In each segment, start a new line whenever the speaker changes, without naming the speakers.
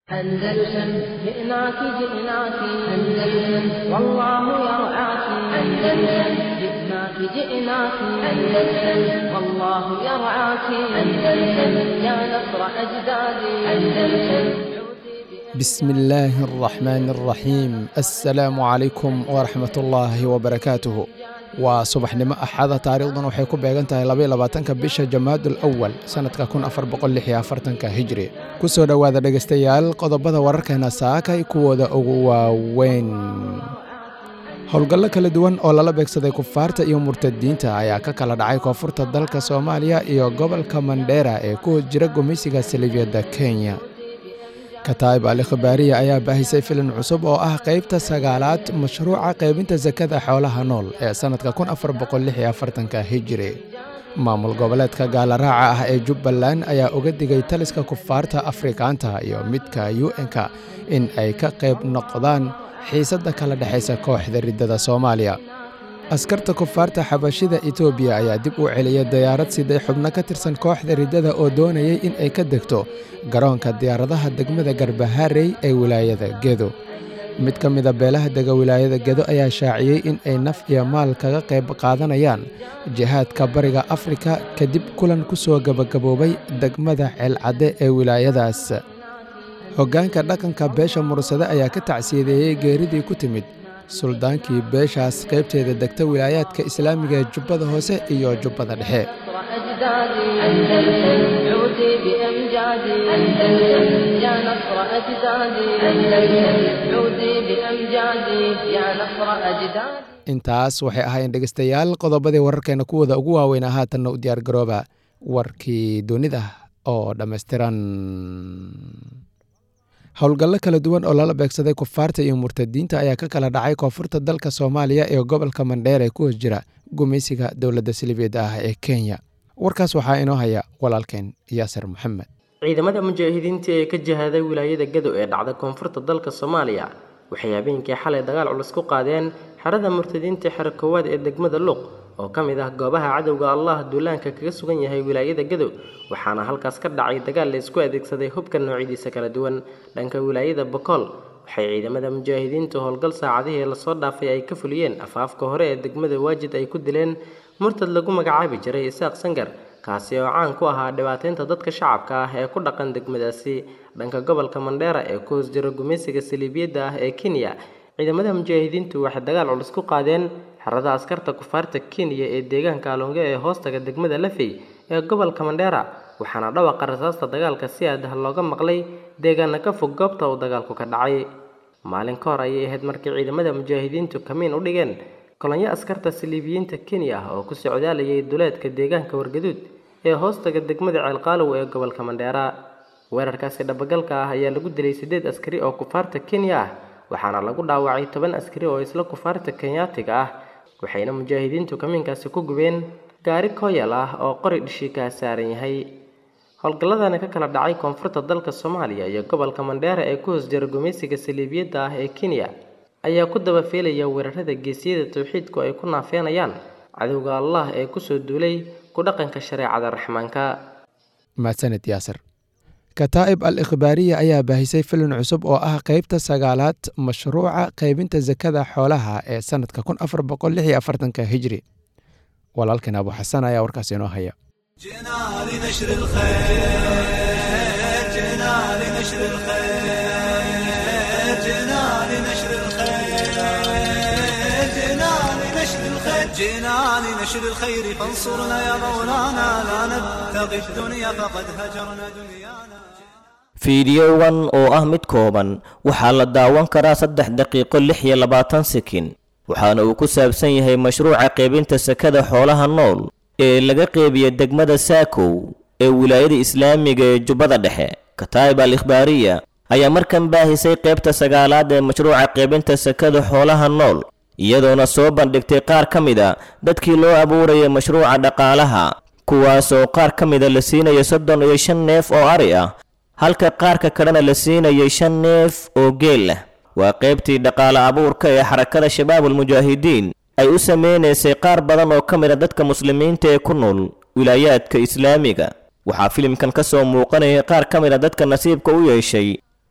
أندلسن جئناك جئناك أندلسن والله يرعاك أندلسن جئناك جئناك أندلسن والله يرعاك أندلسن يا نصر أجدادي أندلسن
بسم الله الرحمن الرحيم السلام عليكم ورحمة الله وبركاته waa subaxnimo axada taariikhdan waxay ku beegan tahay labaiy labaatanka bisha jamaadul awal sannadka kun afar boqol lix iyo afartanka hijri ku soo dhowaada dhegaystayaal qodobada wararkeena saakay kuwooda ugu waaweyn howlgallo kala duwan oo lala beegsaday kufaarta iyo murtadiinta ayaa ka kala dhacay koonfurta dalka soomaaliya iyo gobolka mandheera ee ku hoos jira gumeysiga salibiyadda kenya kataib ali khibaariya ayaa baahisay filim cusub oo ah qaybta sagaalaad mashruuca qaybinta sakada xoolaha nool ee sannadka kun afar boqol lix iyo afartanka hijiri maamul goboleedka gaalaraaca ah ee jubbaland ayaa uga digay taliska kufaarta afrikaanta iyo midka u n-ka in ay ka qayb noqdaan xiisadda kala dhexaysa kooxda riddada soomaaliya askarta kufaarta xabashida etoobiya ayaa dib u celiyay diyaarad siday xubno ka tirsan kooxda riddada oo doonayay in ay ka degto garoonka diyaaradaha degmada garbaharey ee wilaayada gedo mid ka mida beelaha dega wilaayada gedo ayaa shaaciyey in ay naf iyo maal kaga qayb qaadanayaan jihaadka bariga afrika kadib kulan ku soo gebagaboobay degmada ceelcadde ee wilaayadaas hoggaanka dhaqanka beesha mursade ayaa ka tacsiyadeeyey geeridii ku timid suldaankii beeshaas qaybteeda degta wilaayaadka islaamiga ee jubbada hoose iyo jubbada dhexe intaas waxay ahaayeen dhegaystayaal qodobadii wararkeena kuwooda ugu waaweynaa haatanna u diyaar garooba warkii dunida oo dhammaystiran howlgallo kala duwan oo lala beegsaday kufaarta iyo murtadiinta ayaa ka kala dhacay koonfurta dalka soomaaliya ee gobolka mandheer ee ku hoos jira gumeysiga dowladda silibiyeed ah ee kenya warkaas waxaa inoo haya walaalkeen yaasir maxamed
ciidamada mujaahidiinta ee ka jihaaday wilaayada gado ee dhacda koonfurta dalka soomaaliya waxay habeenkii xalay dagaal culus ku qaadeen xerada murtadiinta xero koowaad ee degmada luuq oo ka mid ah goobaha cadowga allah duulaanka kaga sugan yahay wilaayada gadow waxaana halkaas ka dhacay dagaal la isku adeegsaday hubka noocyadiisa kala duwan dhanka wilaayada bokool waxay ciidamada mujaahidiintu howlgal saacadihii lasoo dhaafay ay ka fuliyeen afaafka hore ee degmada waajid ay ku dileen murtad lagu magacaabi jiray isaaq sangar kaasi oo caan ku ahaa dhibaateynta dadka shacabka ah ee ku dhaqan degmadaasi dhanka gobolka mandheera ee ku hoos jira gumeysiga saliibiyadda ah ee kenya ciidamada mujaahidiintu waxay dagaal culus ku qaadeen xerada askarta kufaarta kenya ee deegaanka alonge ee hoostaga degmada lafey ee gobolka mandheera waxaana dhawaqa rasaasta dagaalka si aadah looga maqlay deegaana ka fog goobta uu dagaalku ka dhacay maalin ka hor ayay ahayd markii ciidamada mujaahidiintu kamiin u dhigeen kolonyo askarta saliibiyiinta kenya ah oo ku socdaalayay duleedka deegaanka wargaduud ee hoostaga degmada ceelqaalow ee gobolka mandheera weerarkaasi dhabagalka ah ayaa lagu dilay siddeed askari oo kufaarta kenya ah waxaana lagu dhaawacay toban askari oo isla kufaarta kenyaatiga ah waxayna mujaahidiintu kamiinkaasi ku gubeen gaari kooyal ah oo qori dhishiikaa saaran yahay howlgalladani ka kala dhacay koonfurta dalka soomaaliya iyo gobolka mandheera ee ku hoos jira gumeysiga saliibiyadda ah ee kenya ayaa ku daba feelaya weerarada geesiyada towxiidku ay ku naafeenayaan cadowga allah ee kusoo duulay ku dhaqanka shareecada raxmaanka
mahadsaned yaasir kataa'ib al ikhbaariya ayaa baahisay filin cusub oo ah qaybta sagaalaad mashruuca qaybinta sakada xoolaha ee sannadka kun afar boqol lix iyo afartanka hijri walaalkeen abu xasan ayaa warkaas inoo haya
جئنا لنشر الخير فانصرنا يا مولانا لا نبتغي الدنيا فقد هجرنا دنيانا
fiidiyowan oo ah mid kooban waxaa la daawan karaa saddex daqiiqo lix iyo labaatan sekin waxaana uu ku saabsan yahay mashruuca qaybinta sakada xoolaha nool ee laga qeybiya degmada saakow ee wilaayada islaamiga ee jubbada dhexe kataa'ib al ikhbaariya ayaa markan baahisay qaybta sagaalaad ee mashruuca qaybinta sakada xoolaha nool iyadoona soo bandhigtay qaar ka mida dadkii loo abuurayay mashruuca dhaqaalaha kuwaasoo qaar ka mida la siinaya soddon iyo shan neef oo ari ah halka qaarka kalena la siinayay shan neef oo geel ah waa qaybtii dhaqaale abuurka ee xarakada shabaabulmujaahidiin ay u sameynaysay qaar badan oo ka mida dadka muslimiinta ee ku nool wilaayaadka islaamiga waxaa filimkan ka soo muuqanaya qaar ka mid a dadka nasiibka u yeeshay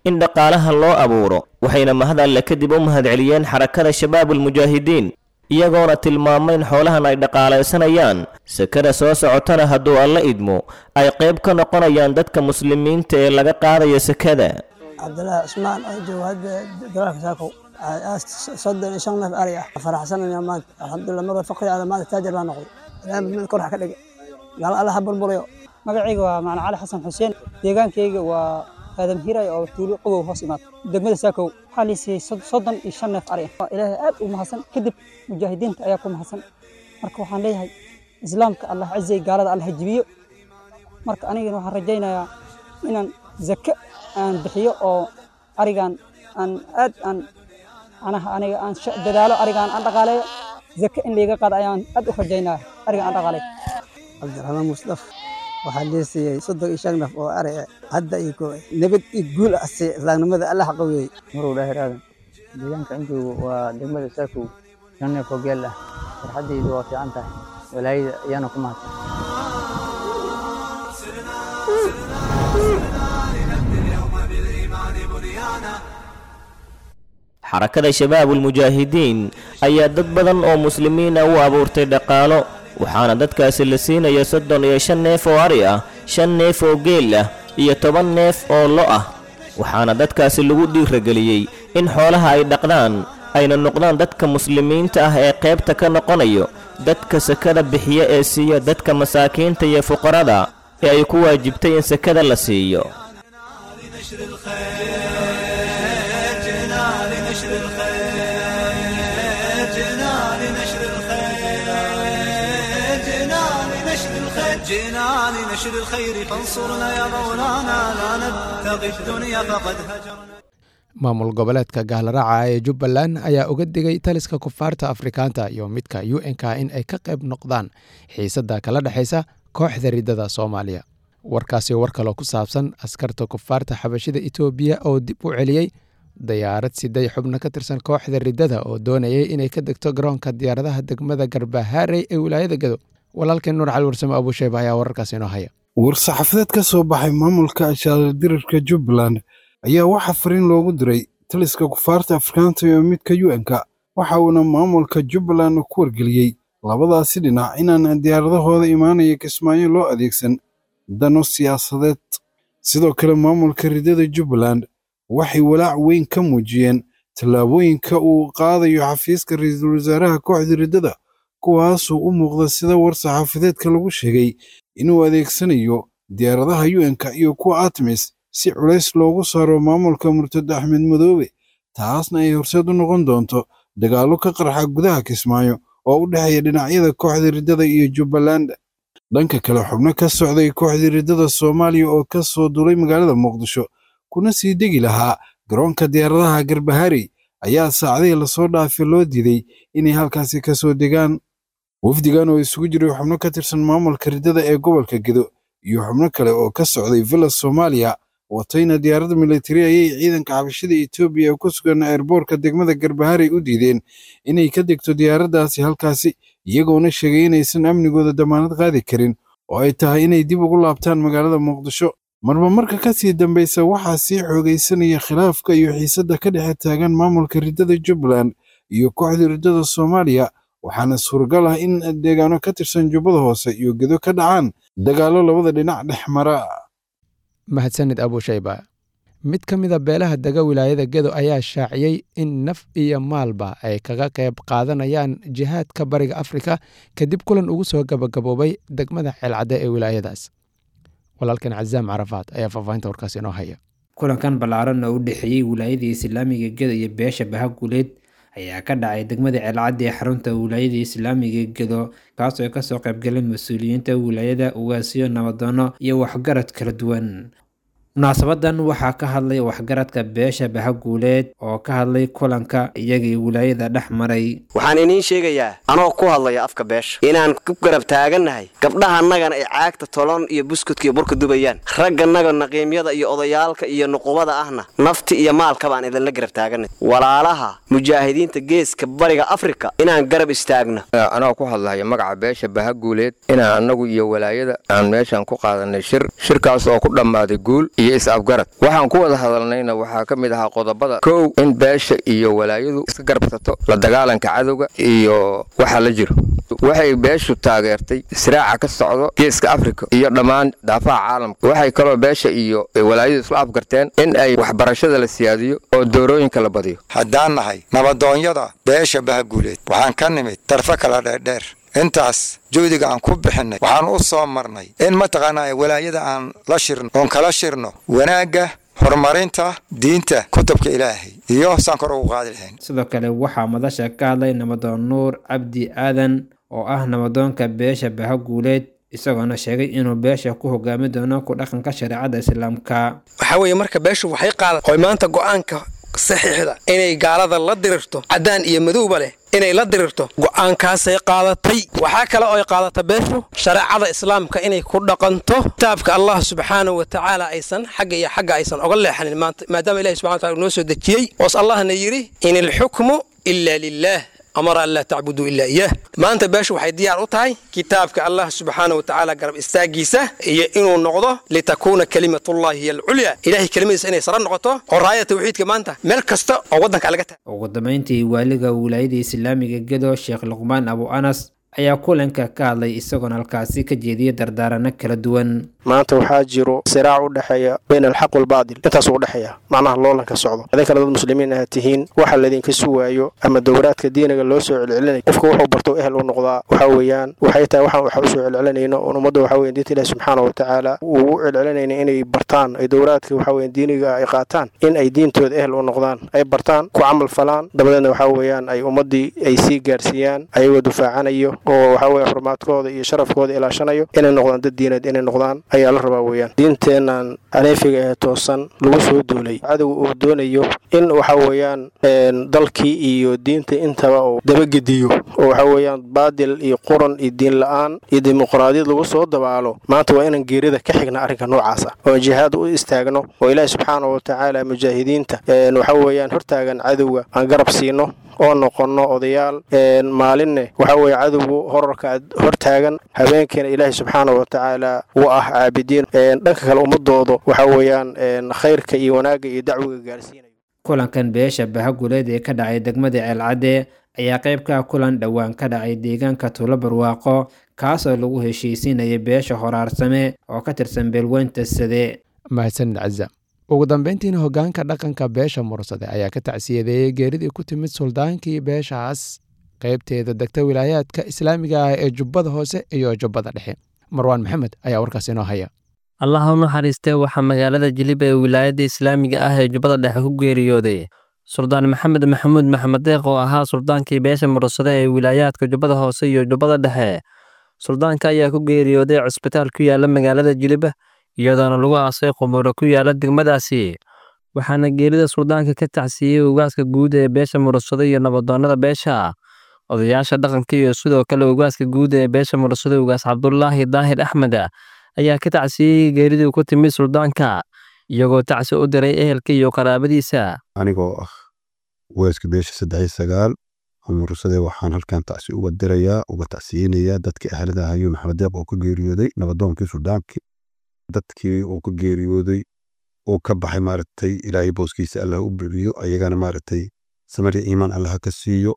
in dhaqaalaha loo abuuro waxayna mahad alle kadib u mahadceliyeen xarakada shabaabulmujaahidiin iyagoona tilmaamay in xoolahan ay dhaqaalaysanayaan sakada soo socotana hadduu alla idmo ay qayb ka noqonayaan dadka muslimiinta ee laga qaadaya sakada
cabdilaahi cusmaan oo jooga hadda dalaalka saakow soddon iyo shan neef ari ah faraxsanaya maanta alxamdulilah marba faqri ala maanta taajir baa noqday ilaahay mid kor ha ka dhige gaal alla ha burburayo
magacayga waa macna cali xasan xuseen deegaankayga waa aadam hiray oo tuulo qobow hoos imaad degmada saakow waxaa liisiyey soddon iyo shan neef ari ah ilaahay aad u mahadsan kadib mujaahidiinta ayaa ku mahadsan marka waxaan leeyahay islaamka allah cizay gaalada allah jibiyo marka anigana waxaan rajaynayaa inaan zake aan bixiyo oo arigan aan aad aan anaha aniga aan dadaalo arigaan aan dhaqaaleeyo zake in layga qaado ayaan aad u rajaynaya ariga aan dhaqaaleeyo
cabdiraxmaan musdaf waxaa liisiiyey soddon iyo shan neef oo ari ah hadda iyo ko nabad iyo guul ah si islaamnimada allah qaweeyey
marow dhaahir aadan deegaanka intoogu waa degmada saakow shan neef oo geel ah farxaddaydu waa fiican tahay walaayada ayaana ku mahadsan
xarakada shabaabulmujaahidiin ayaa dad badan oo muslimiina u abuurtay dhaqaalo waxaana dadkaasi la siinaya soddon iyo shan neef oo ari ah shan neef oo geel ah iyo toban neef oo lo ah waxaana dadkaasi lagu dhiirageliyey in xoolaha ay dhaqdaan ayna noqdaan dadka muslimiinta ah ee qaybta ka noqonayo dadka sakada bixiya ee siiya dadka masaakiinta iyo fuqarada ee ay ku waajibtay in sakada la siiyo
جئنا لنشر الخير فانصرنا يا مولانا لا نبتغي الدنيا فقد هجرنا
maamul goboleedka gaalraaca ee jubbaland ayaa uga digay taliska kufaarta afrikaanta iyo midka u n-k in ay ka qayb noqdaan xiisadda kala dhexaysa kooxda riddada soomaaliya warkaasi war kaloo ku saabsan askarta kufaarta xabashida etoobiya oo dib u celiyey dayaarad siday xubno ka tirsan kooxda riddada oo doonayay inay ka degto garoonka diyaaradaha degmada garbahaarey ee wilaayada gado walaalkeen nuur cali warsame abuusheyba ayaa wararkaasi inoo haya
war-saxaafadeed ka soo baxay maamulka ashaaladirirka jubbaland ayaa waxaa fariin loogu diray taliska kufaarta afrikaanta iyo midka u n-ka waxa uuna maamulka jubbaland ku wargeliyey labadaasi dhinac inaan diyaaradahooda imaanaya kismaayo loo adeegsan dano siyaasadeed sidoo kale maamulka riddada jubbaland waxay walaac weyn ka muujiyeen tallaabooyinka uu qaadayo xafiiska ra-iisul wasaaraha kooxda riddada kuwaasuu u muuqda sida war-saxaafadeedka lagu sheegay inuu adeegsanayo diyaaradaha u n-ka iyo kuwa atmis si culays loogu saaro maamulka murtado axmed madoobe taasna ay horseed u noqon doonto dagaallo ka qarxa gudaha kismaayo oo u dhexeeya dhinacyada kooxda riddada iyo jubbaland dhanka kale xubno ka socday kooxda riddada soomaaliya oo ka soo duulay magaalada muqdisho kuna sii degi lahaa garoonka diyaaradaha garbaharey ayaa saacadihii lasoo dhaafay loo diiday inay halkaasi ka soo degaan wafdigan oo isugu jiray xubno ka tirsan maamulka riddada ee gobolka gedo iyo xubno kale oo ka socday villa soomaaliya watayna diyaaradda militari ayay ciidanka xabashada etoobiya ee ku sugan eerboorka degmada garbaharey u diideen inay ka degto diyaaraddaasi halkaasi iyagoona sheegay inaysan amnigooda damaanad qaadi karin oo ay tahay inay dib ugu laabtaan magaalada muqdisho marba marka ka sii dambaysa waxaa sii xoogaysanaya khilaafka iyo xiisadda ka dhexe taagan maamulka riddada jubbaland iyo kooxda riddada soomaaliya waxaana suuragal ah in deegaano ka tirsan jubbada hoose iyo gedo ka dhacaan dagaallo labada dhinac dhex mara
mahadsanid abuushayba mid ka mida beelaha dega wilaayada gedo ayaa shaaciyey in naf iyo maalba ay kaga qayb qaadanayaan jihaadka bariga afrika kadib kulan ugu soo gabagaboobay degmada ceelcadde ee wilaayadaas walaalkan cazaam carafaad ayaa faahfaahinta warkaas inoo haya
kulankan ballaaran oo u dhexeeyey wilaayada islaamiga gedo iyo beesha bahaguleed ayaa ka dhacay degmada ceelcaddi ee xarunta wilaayada islaamiga gedo kaasoo kasoo qaybgalay mas-uuliyiinta wilaayada ugaasiyo nabadoono iyo waxgarad kala duwan munaasabadan waxaa ka hadlay waxgaradka beesha bahaguuleed oo ka hadlay kulanka iyagii wilaayada dhex maray
waxaan iniin sheegayaa anoo ku hadlaya afka beesha inaan ku garab taagannahay gabdhahanagana ay caagta tolon iyo buskudka iyo burka dubayaan ragganaga naqiimyada iyo odayaalka iyo nuqubada ahna nafti iyo maalka baan idinla garab taaganay walaalaha mujaahidiinta geeska bariga afrika inaan garab istaagno
anoo ku hadlaya magaca beesha bahaguuleed inaan annagu iyo walaayada aan meeshan ku qaadanay shir shirkaas oo ku dhammaaday guul iyo is-afgarad waxaan ku wada hadalnayna waxaa ka mid ahaa qodobada kow in beesha iyo walaayadu iska garbsato la dagaalanka cadowga iyo waxa la jiro waxay beeshu taageertay israaca ka socdo geeska afrika iyo dhammaan daafaha caalamka waxay kaloo beesha iyo walaayadu isla afgarteen in ay waxbarashada la siyaadiyo oo doorooyinka la badiyo
haddaan nahay nabadoonyada beesha bahaguuleed waxaan ka nimid darfo kala dheerdheer intaas juhdiga aan ku bixinnay waxaan u soo marnay in mataqaanaa walaayada aan la shirno oon kala shirno wanaagga horumarinta diinta kutubka ilaahay iyo saan kor ugu qaadi lahayn
sidoo kale waxaa madasha ka hadlay nabadoon nuur cabdi aadan oo ah nabadoonka beesha bahaguuleed isagoona sheegay inuu beesha ku hogaami doono ku dhaqanka shareecada islaamka
waxaa weeye marka beeshu waxay qaadat oy maanta go'aanka saxiixda inay gaalada la dirirto caddaan iyo madowba leh inay la dirirto go'aankaasay qaadatay waxaa kale oo ay qaadata beeshu shareecada islaamka inay ku dhaqanto kitaabka allah subxaanahu wa tacaala aysan xagga iyo xagga aysan oga leexanin maanta maadaama ilahi subxana wataala noo soo dejiyey oos allahna yidhi in ilxukmu ila lilah amara an laa tacbuduu ilaa iyaah maanta beeshu waxay diyaar u tahay kitaabka allah subxaana wa tacaala garab istaagiisa iyo inuu noqdo litakuuna kalimatullahi hiya alculya ilahay kelimadiisa inay sara noqoto oo raaya tawxiidka maanta meel kasta oo waddanka laga tahay
ugu dambeyntii waaliga wilaayada islaamiga gedo sheekh luqmaan abu anas ayaa kulanka ka hadlay isagoona halkaasi ka jeediyay dardaarano kala duwan
maanta waxaa jiro siraac u dhexeeya bayna alxaq walbaadil intaasuu udhexeeya macnaha loolanka socdo idinkana dad muslimiin aha tihiin waxa laydinka sugaayo ama dowraadka diiniga loo soo celcelinaya qofka wuxuu barto ehel u noqdaa waxa weeyaan waxay tahay waxaan waxa usoo celcelinayno oon ummadda waxa weyan diinta ilahi subxaana wa tacaala uu u celcelinayna inay bartaan ay dowraadka waxa weyan diiniga ay qaataan in ay diintooda ehel u noqdaan ay bartaan ku camal falaan dabadeedna waxa weeyaan ay ummaddii ay sii gaarsiiyaan ayagoo dufaacanayo oo waxa weye xurmaadkooda iyo sharafkooda ilaashanayo inay noqdaan dad diineed inay noqdaan ayaa la rabaa weeyaan diinteennan aneefiga ee toosan lagu soo duulay cadowga uu doonayo in waxa weeyaan dalkii iyo diinta intaba uu dabagediyo oo waxa weeyaan baadil iyo quran iyo diin la-aan iyo dimuqraadiyad lagu soo dabaalo maanta waa inaan geerida ka xigna arrinka noocaas ah oo jihaad u istaagno oo ilaahi subxaana wa tacaala mujaahidiinta waxa weeyaan hortaagan cadowga aan garab siino oo noqonno odayaal maalinne waxa weeye cadowgu horarka hortaagan habeenkiina ilaahay subxaana wa tacaala uu ah caabidiin dhanka kale ummadooda waxa weeyaan khayrka iyo wanaagga iyo dacwiga gaarsiinaya
kulankan beesha bahaguleed ee ka dhacay degmada ceelcadde ayaa qayb ka kulan dhowaan ka dhacay deegaanka tuulo barwaaqo kaasoo lagu heshiisiinaya beesha horaarsame oo ka tirsan beelweynta sade
mahadsanid caza ugu dambeyntiina hoggaanka dhaqanka beesha mursade ayaa ka tacsiyadeeyey geeridii ku timid suldaankii beeshaas qaybteeda degta wilaayaadka islaamiga ah ee jubbada hoose iyo jubbada dhexe marwaan maxamed ayaa warkaas inoo haya
allah u naxariistee waxaa magaalada jilib ee wilaayadda islaamiga ah ee jubbada dhexe ku geeriyooday suldaan maxamed maxamuud maxamed deeq oo ahaa suldaankii beesha mursade ee wilaayaadka jubbada hoose iyo jubbada dhexe suldaanka ayaa ku geeriyooday cusbitaal ku yaala magaalada jilib iyadoona lagu aasay qumuuro ku yaala degmadaasi waxaana geerida suldaanka ka tacsiyey ugaaska guud ee beesha mursado iyo nabadoonnada beesha odayaasha dhaqanka iyo sidoo kale ugaaska guud ee beesha mursado ugaas cabdulaahi daahir axmed ayaa ka tacsiyey geeridii ku timid suldaanka iyagoo tacsi u diray ehelka iyo qaraabadiisa
anigoo ah ugaaska beesha saddex sagaal mursade waxaan halkan tacsi uga dirayaa uga tacsiyeynayaa dadkii ahlada ahayo maxamed deeq oo ka geeriyooday nabadoonkii suldaankii dadkii uu ka geeriyooday uu ka baxay maaragtay ilaahay booskiisa allah u bixiyo ayagana maaragtay samari iimaan allah ka siiyo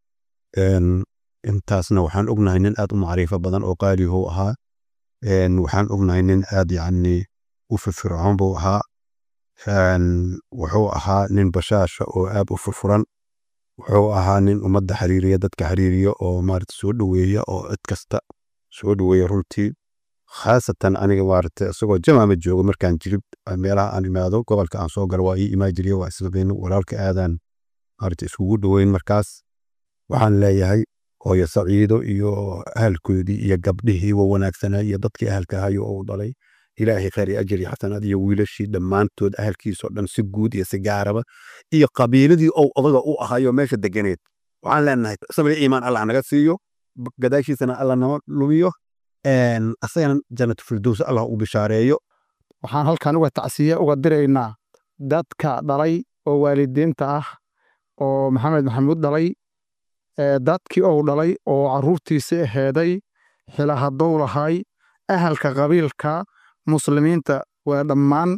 intaasna waxaan ognahay nin aad u macriifo badan oo qaalihu ahaa waxaan ognahay nin aad yacni u firfircoon buu ahaa wuxuu ahaa nin bashaasha oo aad u furfuran wuxuu ahaa nin ummadda xiriiriya dadka xiriiriya oo maaragta soo dhoweeya oo cid kasta soo dhoweeya runtii khaasatan aniga maaragtay isagoo jamaama joogo markaan jirib meelaha aan imaado gobolka aan soo galo waa ii imaa jiriya waa islabeyn walaalka aadaan maaragtay iskugu dhoweyn markaas waxaan leeyahay hooyo saciido iyo ahalkoodii iyo gabdhihii wa wanaagsanaa iyo dadkii ahalka ahayo oo u dhalay ilaahay khayr ajri xasanaad iyo wiilashii dhammaantood ahalkiisoo dhan si guud iyo si gaaraba iyo qabiiladii ou odaga u ahayo meesha deganeed waxaan leenahay samir iimaan allah naga siiyo gadaashiisana allah nama lumiyo asagana jannatu firdows allah u bishaareeyo
waxaan halkan uga tacsiye uga diraynaa dadka dhalay oo waalidiinta ah oo maxamed maxamuud dhalay dadkii ou dhalay oo carruurtiisii aheeday xila haddou lahay ahalka qabiilka muslimiinta waa dhammaan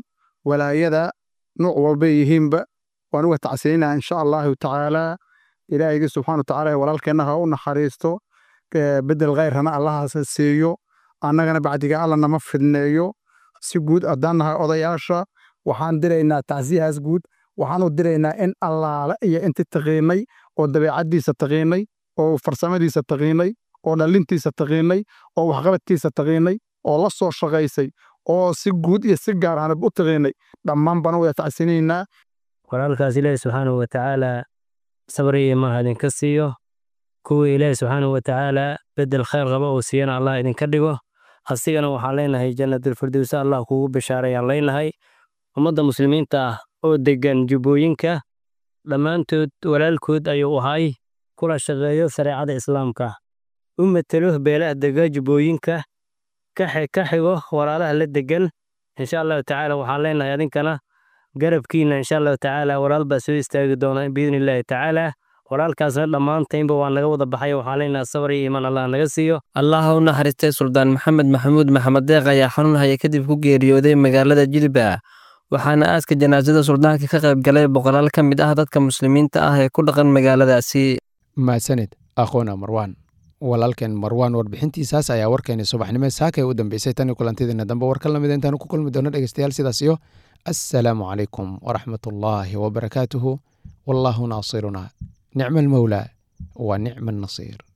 walaayada nuuc walbay yihiinba waan uga tacsiinaa insha allahu tacaala ilaahaygi subxaana wa tacaala walaalkeenna ha u naxariisto bedel khayrana allahaas siiyo annagana bacdiga alla nama fidneeyo si guud haddaan nahay odayaasha waxaan diraynaa tacsiyahaas guud waxaanu diraynaa in allaale iyo inti taqiinay oo dabeecaddiisa taqiinay oo farsamadiisa taqiinay oo dhallintiisa taqiinay oo waxqabadkiisa taqiinay oo la soo shaqaysay oo si guud iyo si gaar ahanab u taqiinay dhammaan baan wada tacsinaynaa
walaalkaas ilaahi subxaanahu wa tacaala sabri iyo imaan idinka siiyo kuwii ilaahi subxaanahu wa tacaala bedel khayr qaba uu siiyana allah idinka dhigo asigana waxaan leenahay jannatulfirdowsa allah kuugu bishaarayaan leenahay ummadda muslimiinta ah oo deggan jubbooyinka dhammaantood walaalkood ayuu ahay kula shaqeeyo shareecada islaamka u matelo beelaha dega jubbooyinka ka xigo walaalaha la degan insha allahu tacaala waxaan leenahay adinkana garabkiina insha allahu tacaala walaal baa soo istaagi doona biidni illaahi tacaala walaalkaasna dhammaantaynba waa naga wada baxay waxaan leenahay sabar iyo iimaan allah naga siiyo
allah u naxariistay suldaan maxamed maxamuud maxamed deeq ayaa xanuun haya kadib ku geeriyooday magaalada jilba waxaana aaska janaasada suldaanka ka qayb galay boqolaal ka mid ah dadka muslimiinta ah ee ku dhaqan magaaladaasi
mahadsanid aqoona marwaan walaalkeen marwaan warbixintiisaas ayaa warkeeni subaxnimo saakay u dambeysay tan iyo kulantidiina dambe war ka lamid intaanu ku kulmi doono dhegeystayaal sidaas iyo assalaamu calaykum waraxmat ullaahi wabarakaatuhu wallaahu naasiruna nicma almawlaa wa nicma annasiir